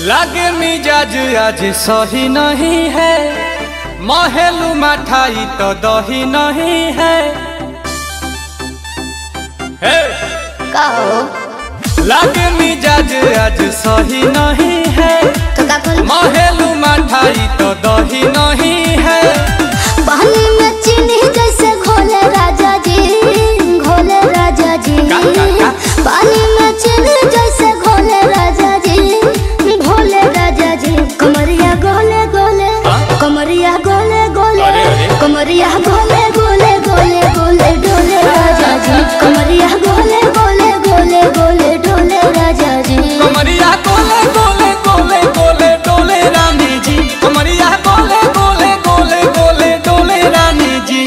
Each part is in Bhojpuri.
लागे मिजाज आज सही नहीं है महलू मठाई तो दही नहीं है हे! का हो लागे मिजाज आज सही नहीं है तो का बोल महलू मठाई तो दही नहीं है पानी में चीनी जैसे घोले राजा जी घोले राजा जी का, का, का? पानी में चीनी जैसे घोले राजा जी घोले राजा जी कमरिया गोले गोले हाँ? कमरिया गोले गोले अरे, अरे। कमरिया गोले गोले गोले गोले डोले राजा जी कमरिया गोले गोले गोले गोले डोले राजा जी कमरिया गोले गोले गोले गोले डोले रानी जी कमरिया गोले गोले गोले गोले डोले रानी जी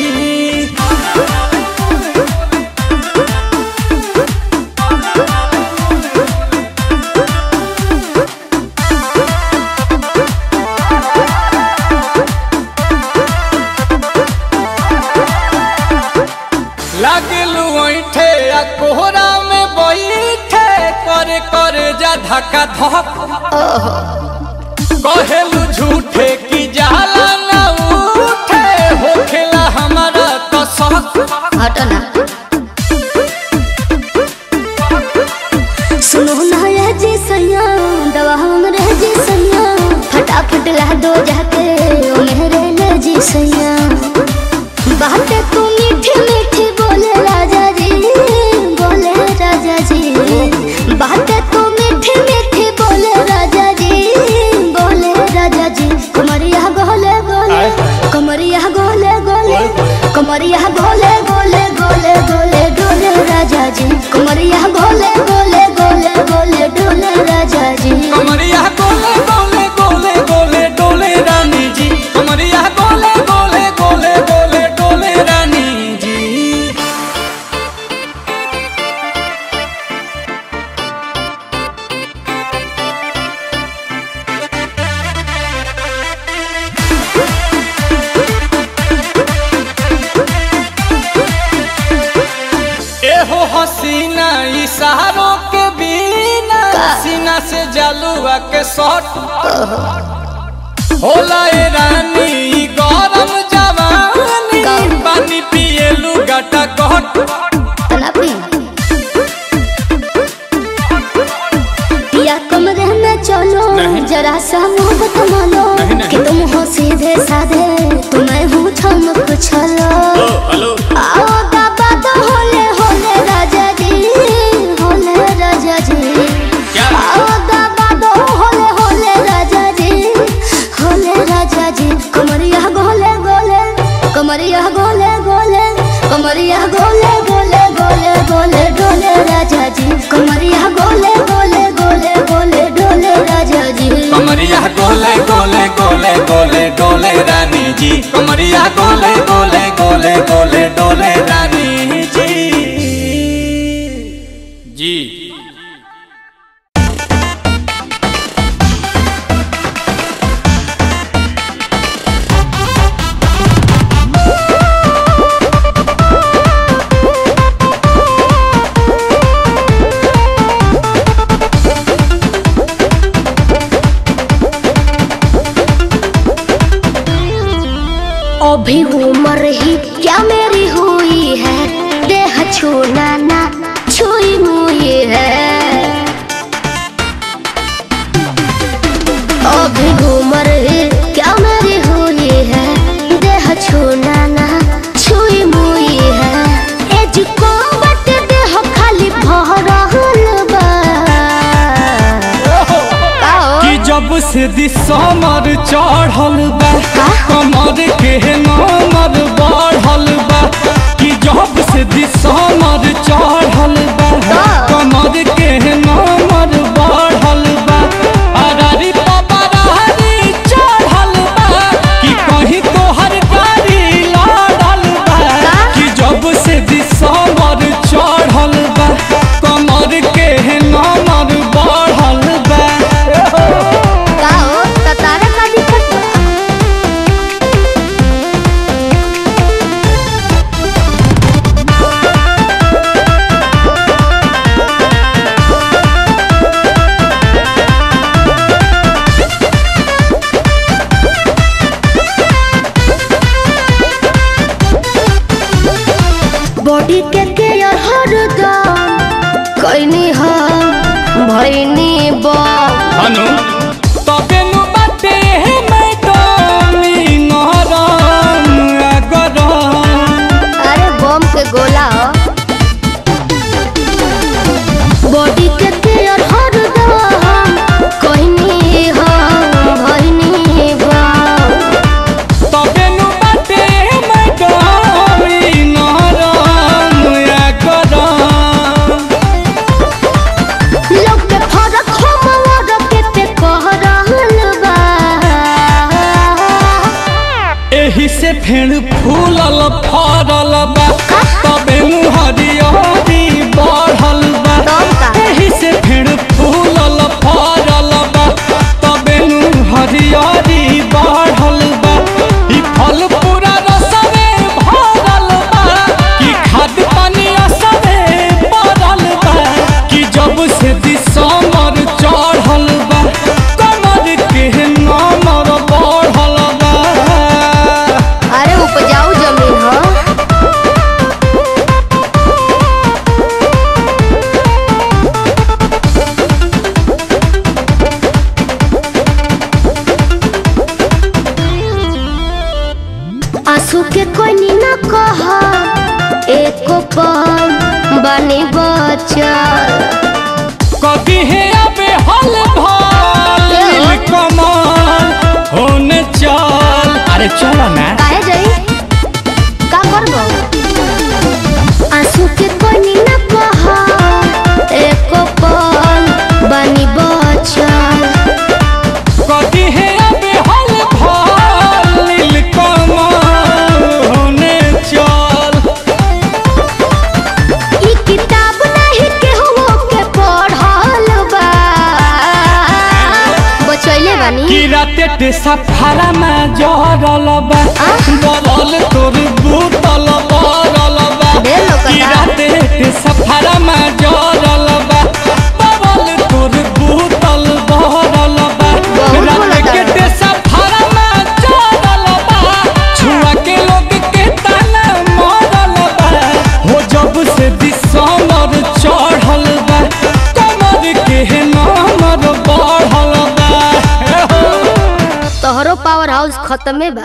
लागलू ऐठे आ कोहरा में बैठे करे करे जा धक्का धक कहेलू झूठे की जाला ना उठे होखेला हमारा तो शक हटो ना सुनो ना ये जी सैया दवा हमरे जी सैया फटाफट ला दो जाके ओ मेरे ले जी सैया बातें तू मीठी मीठी बोले राजा जी बोले राजा जी बातें तू मीठी मीठी बोले राजा जी बोले राजा जी कमरिया गोले गोले कमरिया गोले गोले कमरिया गोले गोले गोले गोले डोले राजा जी कमरिया गोले गोले गोले गोले डोले राजा जी कमरिया गोले गोले गोले गोले डोले रानी जी कमरिया गोले गोले गोले गोले डोले रानी जी एहो हसीना इशारों के बिना सीना से जलुआ के शॉट होला ए रानी ई गरम जवानी पानी पिए लुगाटा कट तना पी या कमरे में चलो नहीं। जरा सा मोहब्बत मानो नहीं, नहीं। कि तुम हो सीधे साधे तुम्हें हूँ चमक छलो हेलो आओ बाबा तो होले होले राजा जी होले राजा जी क्या? आओ बाबा तो होले होले राजा जी होले राजा जी कमरिया गोले गोले कमरिया गोले गोले कमरिया गोले गोले गोले गोले डोले राजा जी कमरिया गोले गोले गोले गोले डोले राजा जी कमरिया गोले गोले गोले गोले डोले रानी जी कमरिया गोले गोले गोले गोले डोले रानी जी जी अभी उम्र ही क्या मेरी हुई है देह छूना ना छुई हुई है अभी उम्र ही क्या मेरी हुई है देह छूना ना छुई हुई है एज को बट देह खाली भरल बा आओ। कि जब से दिसमर चढ़ल बा कमर के नमर बढ़ल बा कि जब से दिसमर चढ़ल बा कमर के नमर बढ़ल बा अरारी पबरारी चढ़ल बा कि कहीं तोहर गाड़ी लड़ल बा कि जब से दिसमर चढ़ल बा कमर के नमर बढ़ल बा का हो त तारा का दिक्कत बा? बम हनु तबे नु बाटे हे मैडमी नरम अगरम अरे बम के गोला ह। बॉडी के केयर हर दम कहनी हम भरनी बम तबे नु बाटे हे मैडमी नरम अगरम लोग के फरक हम और के ते कह रहल बा एही से फेण फूलल फरल बा तबे नु हरियरी बढ़ल बा तब का? एही से फेण फूलल फरल बा तबे नु हरियरी बढ़ल बा ई फल पूरा रसवे भरल बा कि खाद पानी असरे पड़ल बा कि जब से दिसमर चढ़ल बा कमर के नमर बढ़ल बा अरे उपजाऊ जमीन ह आंसू के कोई न कह एको पल बनी बचल कभी है अबे हल भाल नील कमल होने चल अरे चलो ना काहे जाई का करबो आंसू के कोई न कह एको पल बनी बचल कभी है अबे हल भाल नील कमल होने चल ई किताब नहीं केहू के पढ़ल बा बचैले बानी कि राते ते सफारा में जरल बा आ? बलल तोर बूतल बरल बा ढेर लोग कि कथा। राते ते सफारा में जरल बा बलल तोर बूतल बरल बा बहुत राते बोलता के है। ते सफारा में जरल बा छुआ के लोग के ताना मरल बा हो जब से दिसमर चढ़ल बा कमर के नमर बढ़ल बा हे हो। तोहरो पावर हाउस खत्मे बा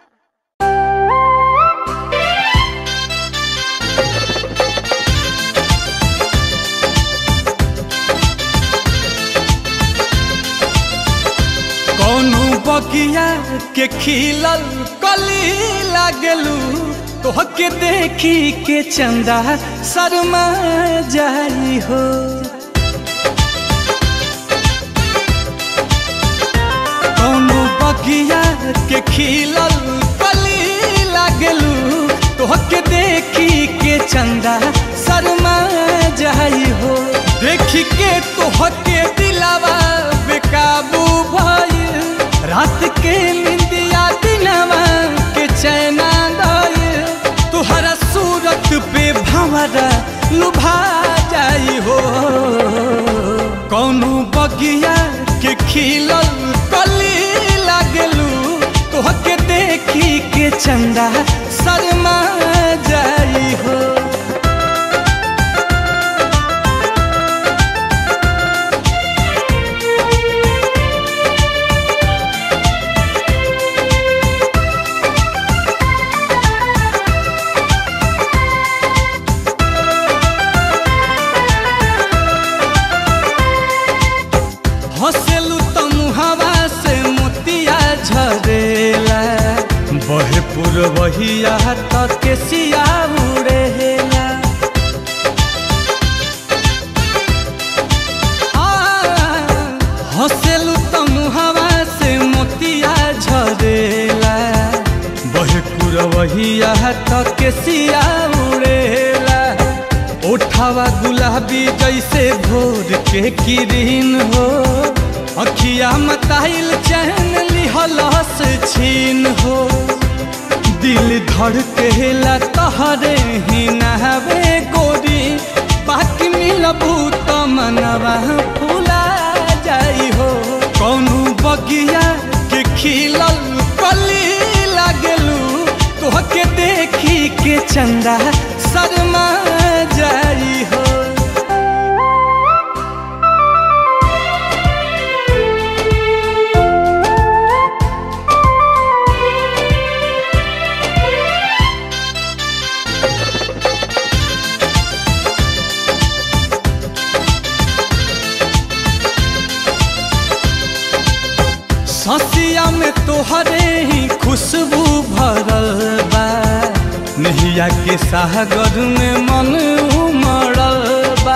कौनो बगिया के खिलल कली लागलू तोहके देखी के चंदा शर्मा जाई हो कौनो बगिया के खिलल कली लागलू तोहके देखी के चंदा शर्मा जाई हो देखी के तोहके दिलावा बेकाबू भइल रात के निंदिया दिनवा के चैना गइल तुहरा सूरत पे भंवरा लुभा जाई हो कौनो बगिया के खिलल कली लागलू तोहके देखी के चंदा शर्मा जाई हो हंसेलू तो मुहावा से मोतिया झरेला बहे पुरवहिया तक के सिया उड़ेला आ, हंसेलू तो मुहावा से मोतिया झरेला बहे पुरवहिया तक के सिया उड़ेला ओठावा गुलाबी जैसे भोर के किरीन हो अखिया मताइल चैन लिहलस छीन हो दिल धड़केला तहरे ही नहवे गोरी बाकी मिलबू त मनवा फूला जाई हो कौनो बगिया के खिलल कली लागलू तोहके देखी के चंदा शर्मा जाई हो ससिया में तोहरे ही खुशबू भरल बा नहिया के सागर में मन उमड़ल बा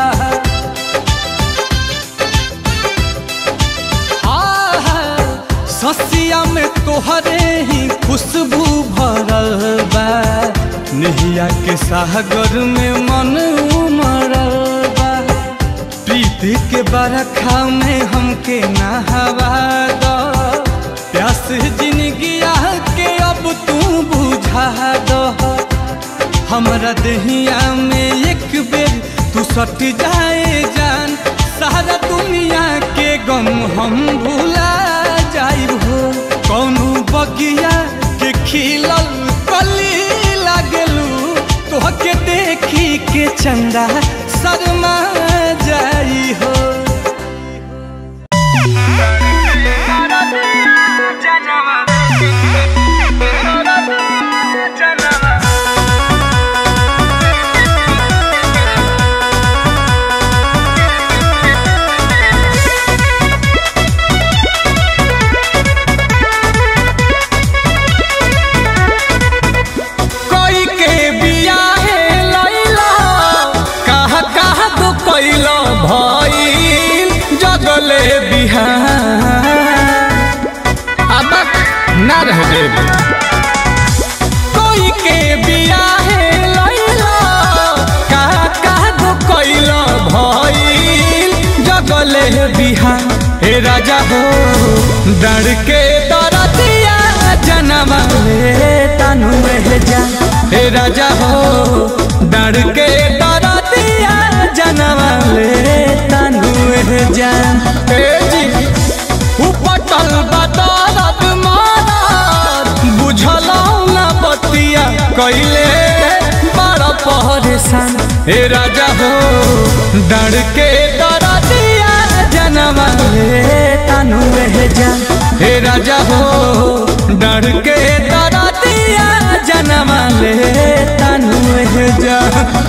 आहा, ससिया में तोहरे ही खुशबू भरल बा नहिया के सागर में मन उमड़ल बा प्रीति के बरखा में हमके नहवा दो प्यास जिंदगिया के अब तू बुझा दो हमरा दहिया में एक बेर तू सट जाए जान सारा दुनिया के गम हम भुला जाइब हो कौनो बगिया के खिलल कली लागलू तोहके देखी के चंदा शर्मा जाई हो कोई के बियाहे लैला कहा कहा तो कैलो भइल जगले बिहार अब ना रह देब कोई के बियाहे लैला कहा कहा तो कैलो भइल जगले बिहार हे राजा हो डर के दरदिया जनम ले तनु में जा हे राजा हो डर के दरदिया जनम ले तनु में जा हे जी उपटल बदरत मारत बुझल ना बतिया कैले बड़ परेशान हे राजा हो डर के दरदिया जनम ले तनु में जा हे राजा हो डर के दरदिया जनम ले तनु में जा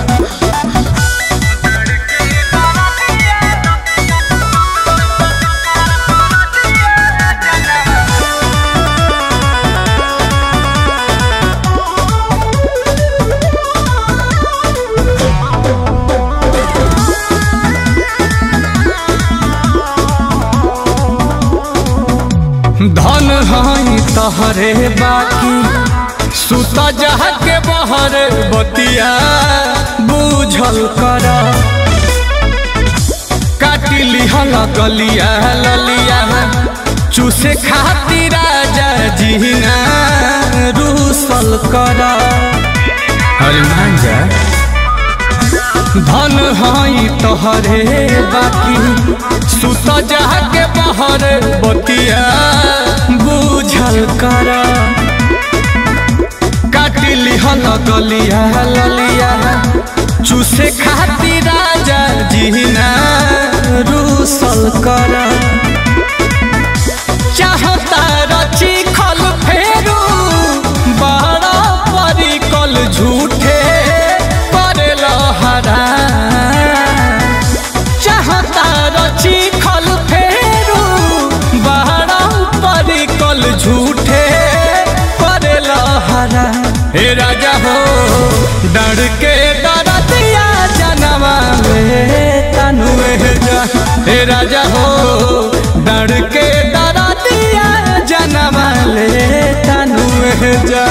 धन हई तहरे बाकी सुत जह के बहर बतिया बूझल कर काटी लिहल गलिया ललिया चूसे खातिर राजा जीना रूसल कर अरे मान जा धन हई तोहरे बाकी सुत जाके बहर बतिया बुझल कर काटी लिहल गलिया ललिया चूसे खातिर राजा जीना रूसल कर चाहता रची खल फेरू बड़ा परिकल झूठे करेल हरा चाहता रची खल फेरू बड़ा परिकल झूठे करेल हरा हे राजा हो डर के डरतिया जनवा में तनु जा हे राजा हो डर के डरतिया जनवा ले तनु जा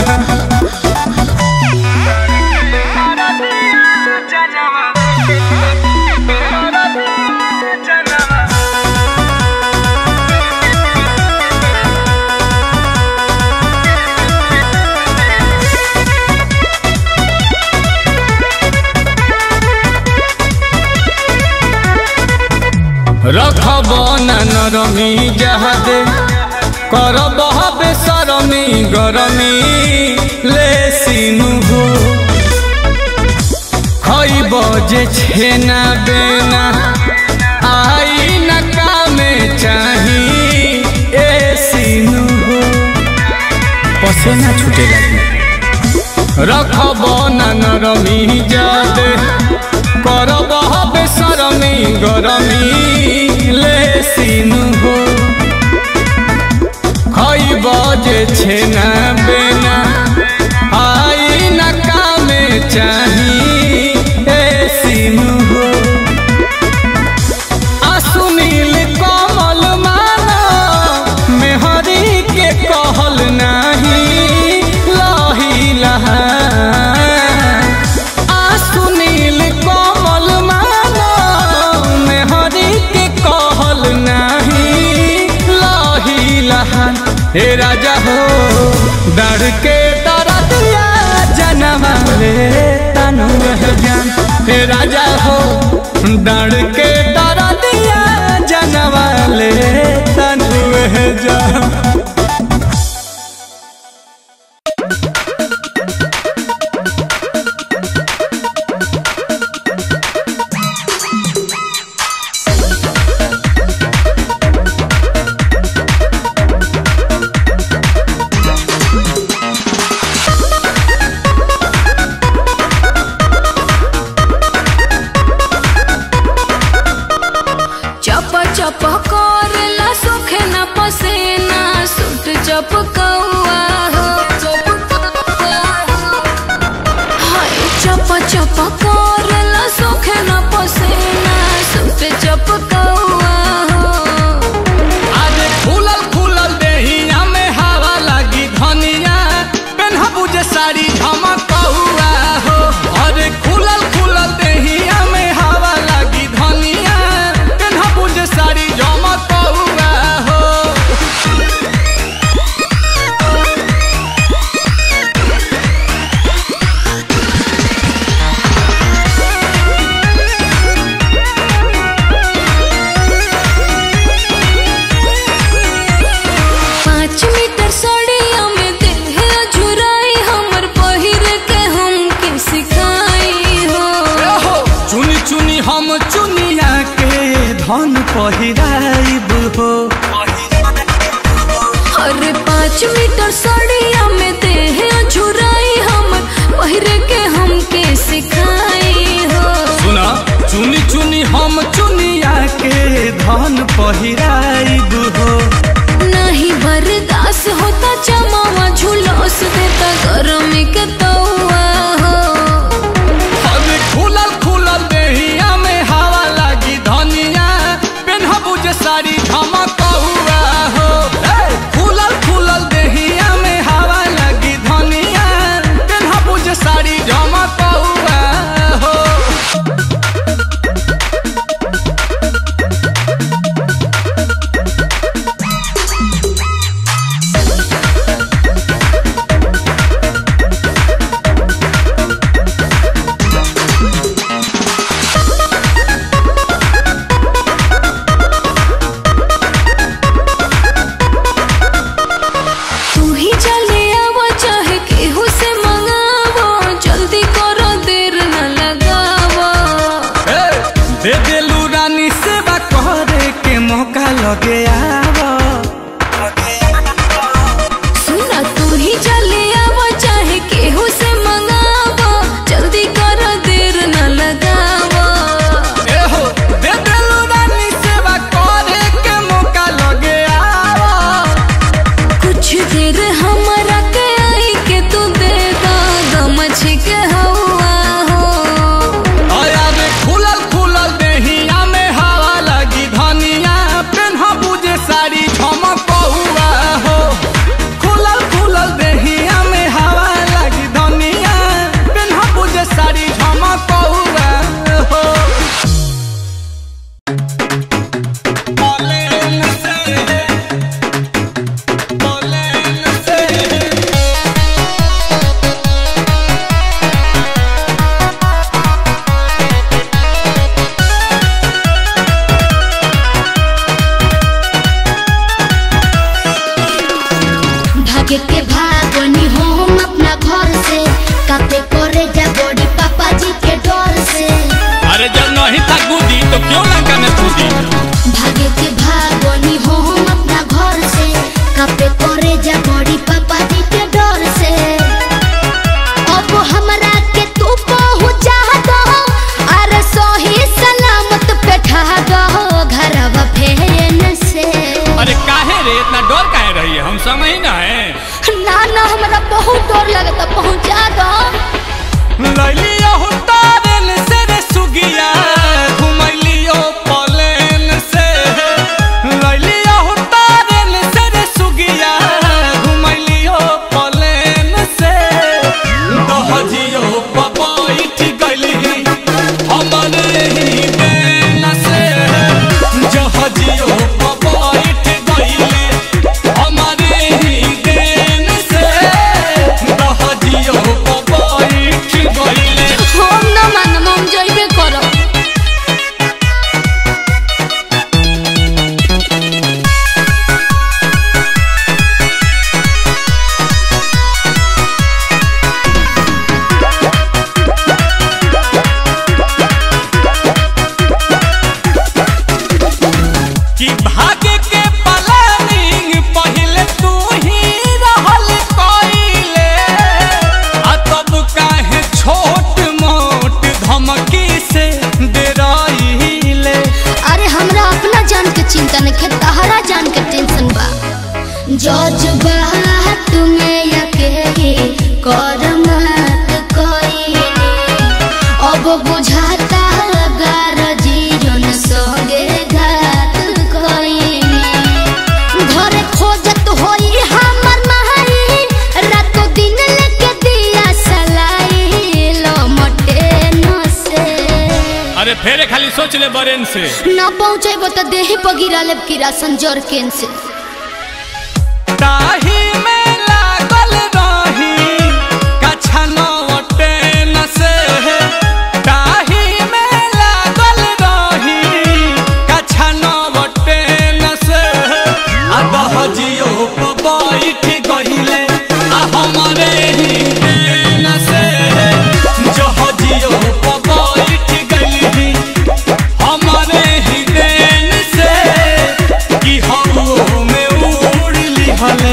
रखब न नरमी जहादे करब बेसरमी गरमी ले सिनु हो खइब जे छेना बेना आई न कामे चाही ए सिनु हो पसेना छूटे लगी रखब न नरमी जादे करब बेसरमी गरमी ले सिनु हो छेना बेना आई न कामे चाही ए सिनु हो आ सुनील कमल माना मेहरी के कहल नाही लही लहा आ सुनील कमल माना मेहरी के कहल नाही लही लहा हे राजा हो डर के डरतिया जनवा ले तनु जान हे राजा हो डर के डरतिया जनवा ले तनु जान चप चप करला सोखे न पसेना सुट चप कौआ हो हाय चप चप करला सोखे न पसेना सुट चप कौआ हो अरे फूलल फूलल देहिया में हवा लगी धनिया पेन्हबू जे साड़ी झमकौआ हो अरे फूलल फूलल देहिया में हवा लगी धनिया पेन्हबू जे साड़ी झमकौआ हो पाँच मीटर साड़िया में देह झुराई हमर पहिर के हमके सिखाई हो हो चुनी चुनी हम चुनिया के धन पहिराइब हो अरे पाँच मीटर साड़िया में देह झुराई हमर पहिर के हमके सिखाई हो सुना चुनी चुनी हम चुनिया के धन पहिराइब हो नहीं बर्दाश्त होता चमावा झुलस देता गरम के तौआ हो अरे खुलल खुलल देहिया में हवा लगी धनिया पेन्हबू जे साड़ी झमकौआ हो ए, खुलल खुलल देहिया में हवा लगी धनिया पेन्हबू जे साड़ी झमकौआ हो तू ही चले आवा चाहे केहू से मंगावो जल्दी करो देर न लगावो ए, दे देलू रानी सेवा करे के मौका लगे आवा सुना तू ही चले आवा चाहे केहू से मंगावो जल्दी करो देर न लगावो ए हो, दे देलू रानी सेवा करे के मौका लगे आवा कुछ देर हमारा के आई के तू दे दो गमछ के हवा हो अरे खुलल खुलल देहिया में हवा लगी धनिया पेन्हबू जे साड़ी झमकौआ हो खुलल खुलल देहिया में हवा लगी धनिया पेन्हबू जे साड़ी झमकौआ हो बोले न से बोले न से भागे के भागनी हम अपना घर से कापे करे जा बड़ी पापा जी के डर से अरे जब नहीं था कूदी तो क्यों लंका में कूदी भागे के भागनी हम अपना घर से कापे करे जा बड़ी पापा जी के डर से अब हमरा के तू पहुंचा दो अरे सही सलामत बैठा दो घरवा फेन से अरे काहे रे इतना डर काहे रही हम समझ ना है ना ना हमरा बहुत डर लगता पहुंचा दो लैलियो तारन से रे सुगिया घुमैलियो पलेन से लैलियो तारन से रे सुगिया घुमैलियो पलेन से दहजियो पपैठ गइली हमरे ही देन से जहजियो पपैठ गइली हमरे ही देन से दहजियो पपैठ गइली हम ना मानम हम जइबे करब कि भाग्य के प्लानिंग पहले तू ही रहल कइले आ तब काहे छोट मोट धमकी से डराइले अरे हमरा अपना जान के चिंता नहीं है तहरा जान के टेंशन बा जज्बा तुम्हें यके कर मत कोई अब बुझाता गार जीवन संगे घात कोई घर खोजत होई हमर माई रातो दिन लेके दिया सलाई लमटे न से अरे फेरे खाली सोच ले बरेन से न पहुँचेबो त देह पगिरा लेब कीड़ा संजोर केन से ताही में लागल रही कछा नवटे न से ताही में लागल रही कछा नवटे न से आ दहजियो बैठ गहिले आ हमरे ही देन से जहजियो बैठ गइली हमरे ही देन से कि हम में उड़ली हले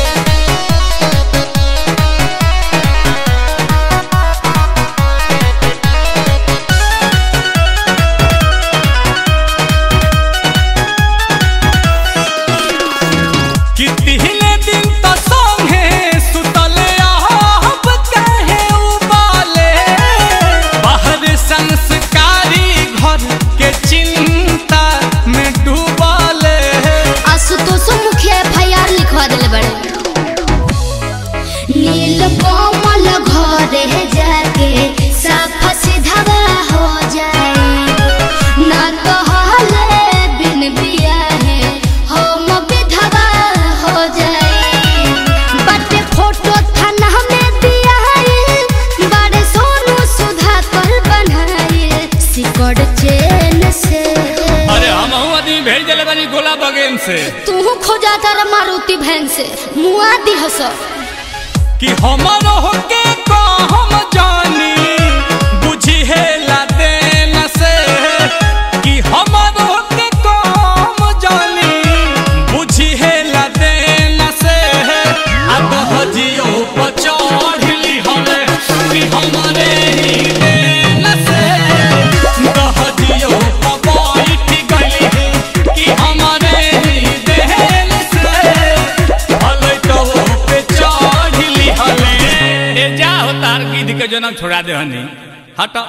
कि तिहले दिन त संगे सुतले आहब कहे उबाले बाहर संस्कारी घर के चिंता में डूबाले आशुतोष मुखिया एफ आई आर लिखवा दिले बड़े नील कोमल घरे जाके साफ सीधा हो जाए ना तो हले बिन बिया है हम विधवा हो जाए बटे फोटो थाना में दिया है बड़े सोनू सुधा कर बनाए सिकड़ चेन से अरे हम आदमी भेज दिले बानी गोला बगेन से तू खोजा तारा मारुति भैन से मुआ दी हस कि हमर होके को हम जानी बुझी है लाते न से कि हमर होके को हम जानी बुझी है लाते न से अब हजियो पचढ़ली हमे कि हमरे ही देन से दहजियो बैठ गइली कि हमरे ही देन से हले तो पे चढ़ली हले ए जा हो तार गिद्ध के जनम छोड़ा दे हनी हट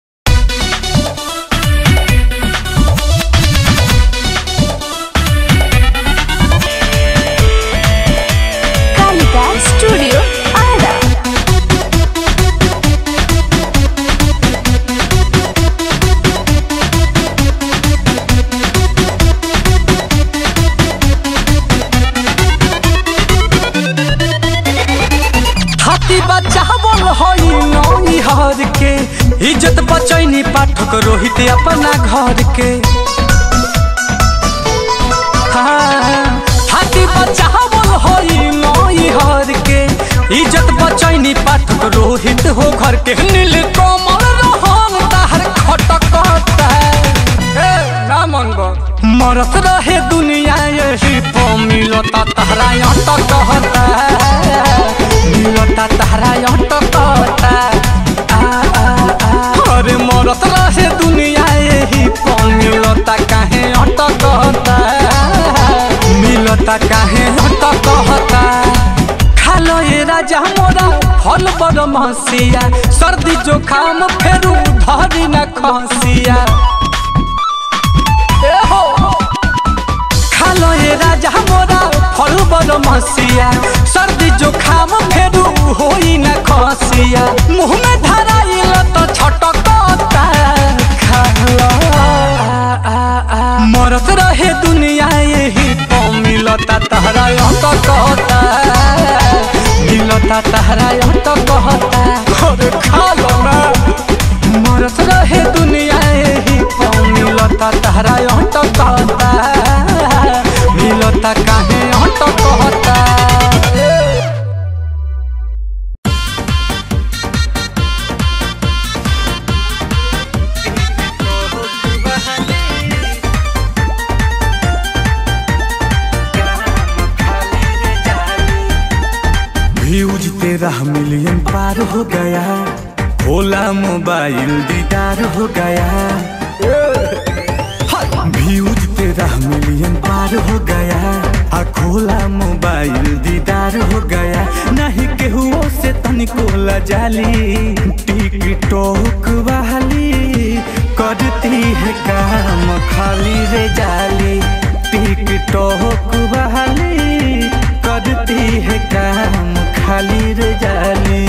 कालिका स्टूडियो आरा हाथी बच्चा बोल हई नई हर के इज्जत बचैनी पाठक रोहित अपना घर के हाँ, हाथी बच्चा बोल हई नई हर के इज्जत बचैनी पाठक रोहित हो घर के नील कमल रहन ताहर खटकता ए ना मनबो मरत रहे दुनिया यही पो मिलता तहरा अटक कहता मिलता तहरा अटक कहता आ, आ, आ। अरे मरत रहे दुनिया यही पो मिलता काहे अटक कहता मिलता काहे अटक कहता राजा मोरा फल बर महसिया सर्दी जोखाम फेरू धरी न खसिया ए हो खालो ए राजा मोरा फल बर महसिया सर्दी जोखाम फेरू होई न खसिया मुंह में धराइल तो छटकता खालो मरत रहे दुनिया यही तो मिलता तहरा तो कहता मिलता तहरा तो कहता अरे खा लो ना मरत रहे दुनिया यही तो मिलता तहरा तो कहता मिलता काहे तो कहता व्यूज तेरह मिलियन पार हो गया भोला मोबाइल दीदार हो गया व्यूज तेरह मिलियन पार हो गया आ खोला मोबाइल दीदार हो गया नहीं केहू से तनिको लजाली टिकटॉक वाली करती है काम खाली रे जाली टिकटॉक वाली करती है काम खाली रे जाली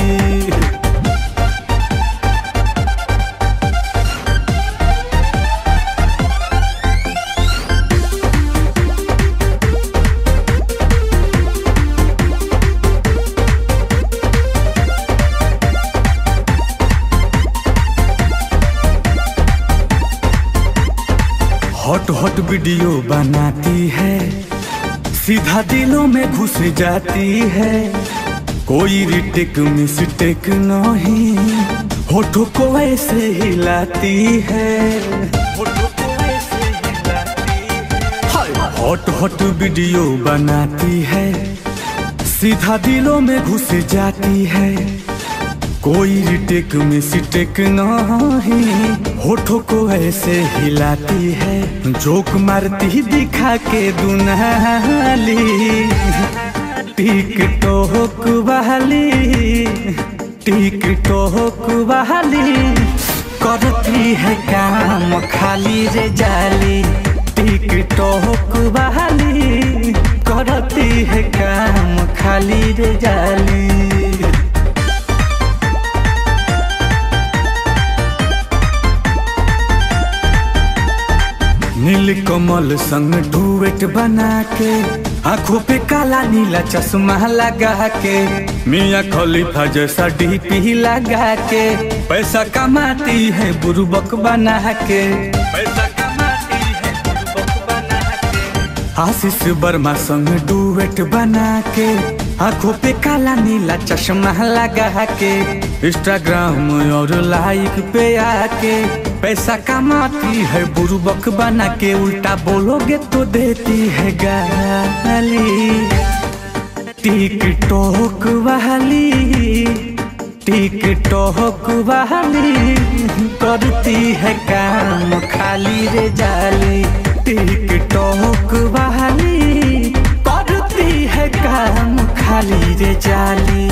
हॉट हॉट वीडियो बनाती है सीधा दिलों में घुस जाती है कोई रिटेक मिस्टेक नहीं होठों को ऐसे हिलाती है होठों को ऐसे हिलाती है हॉट हॉट वीडियो बनाती है सीधा दिलों में घुस जाती है कोई रिटेक में सिटेक नहीं होठों को ऐसे हिलाती है जोक मारती दिखा के दुनाली टिक टोक वाली टिक टोक वाली करती है काम खाली रे जाली टिक टोक वाली करती है काम खाली रे जाली नील कमल संग डुएट बना के आंखों पे काला नीला चश्मा लगा के मियाँ खलीफा जैसा डीपी लगा के पैसा कमाती है बुरबक बना के पैसा कमाती है बुरबक बना के आशीष वर्मा संग डुएट बना के आंखों पे काला नीला चश्मा लगा के इंस्टाग्राम और लाइक पे आके पैसा कमाती है बुरबक बना के उल्टा बोलोगे तो देती है गाली टिकटॉक वाली टिकटॉक वाली करती है काम खाली रे जाली टिकटॉक वाली करती है काम खाली रे जाली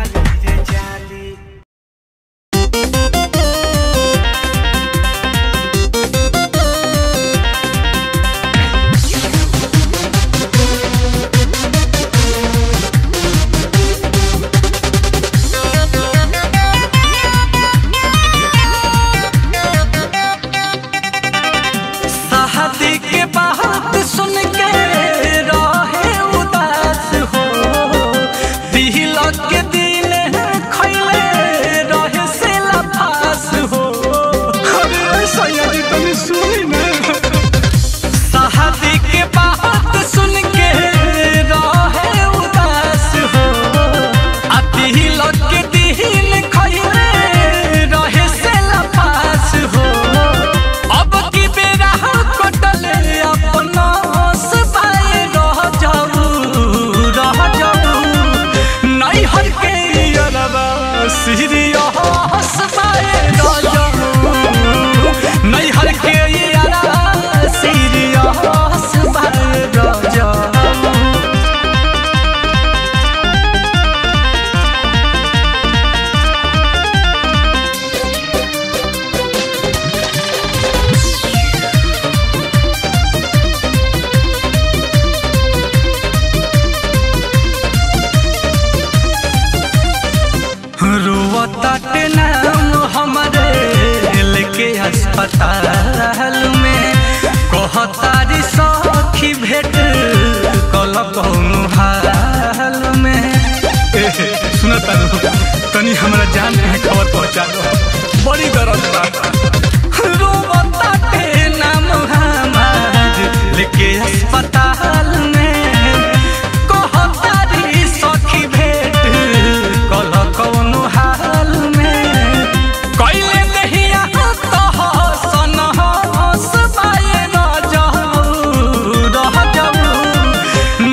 शादी के बात सुन के रहे उदास हो दी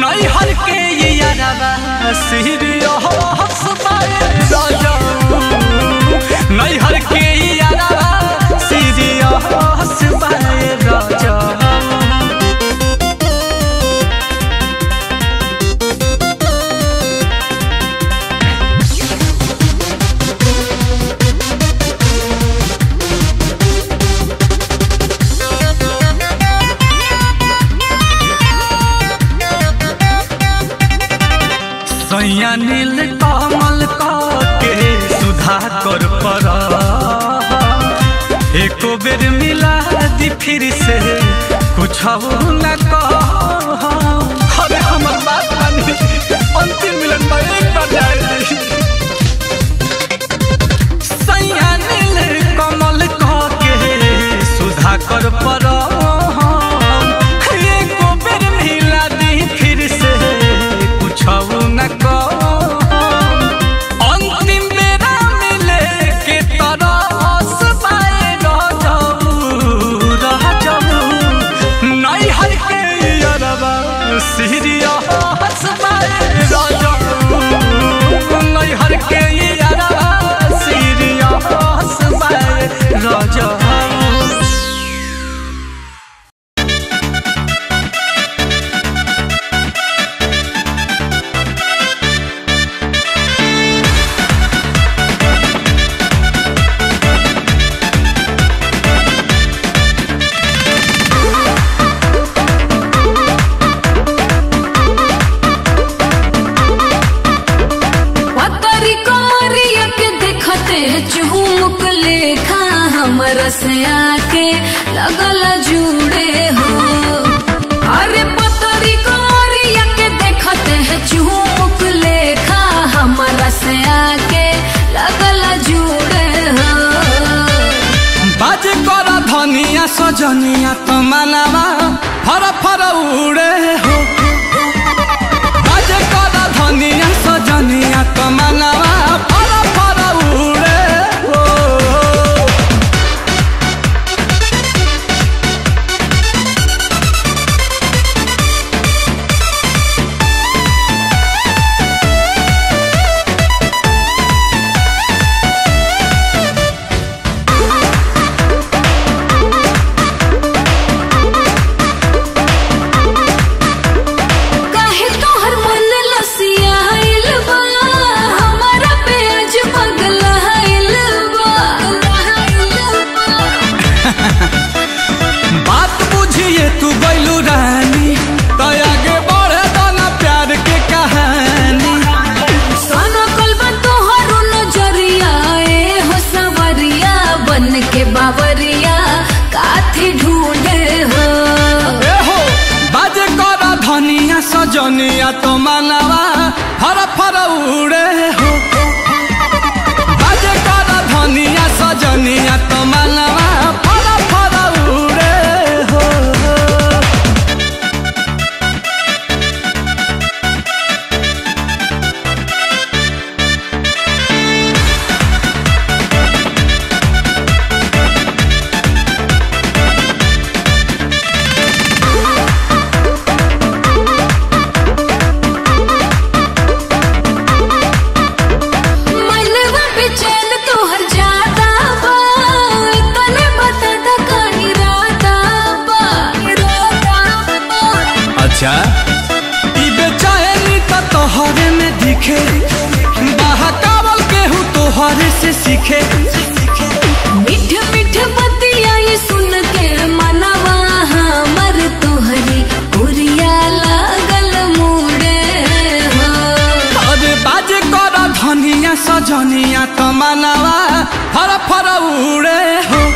नैहर के यारवा सीरियस बाए राजा नैहर के यारवा सीरियस बाए राजा सैया नील कमल के सुधा कर पर एको बेर मिला दी फिर से कुछ न कह अरे हमर बात मानी अंतिम मिलन में एक बार जाए सैया नील कमल के सुधा कर पर एको बेर मिला दी फिर से कुछ न कह अंतिम बेरा मिले के तरस पाए रह जाऊ रह जाऊ नैहर के अरबा सीरियस पाए रह जाऊ नैहर के अरबा सीरियस पाए रह जाऊ पतरी कोरिया के देखते चुमुक लेखा हमरा से आके लगल जुड़े हो अरे पतरी कोरिया के देखते चुमुक लेखा हमरा से आके लगल जुड़े हो बाज कर धनिया सजनिया तो मनवा फर फर उड़े हो बाज कर धनिया सजनिया तो मनवा फर फर उड़े हो काहे तोहर मन लसियाइल बा हमरा पे आज पगलाइल बा बात बुझिए तू गैलू रानी तो आगे बढ़े दाना प्यार के कहानी सोना कलबा तोहर नजरिया ए हो सवरिया बन के बावरिया काथी ढूंढे हो ए हो बाजे कर धनिया सजनिया तो मनवा फर फर उड़े हो बाजे कर धनिया सजनिया तो मनवा फर फर उड़े हो मनवा बेचैन तोहर जाता बा तने बता दा कानी राता बा राता बा अच्छा ई बेचैनी तो तोहरे में दिखे बहकावल केहू तोहरे से सीखे मीठ मीठ बतिया ये सुन के मनवा हमर तोहरी उरिया लागल मुड़े हो अरे बाजे कर धनिया सजनिया तो मनवा फर फर उड़े हो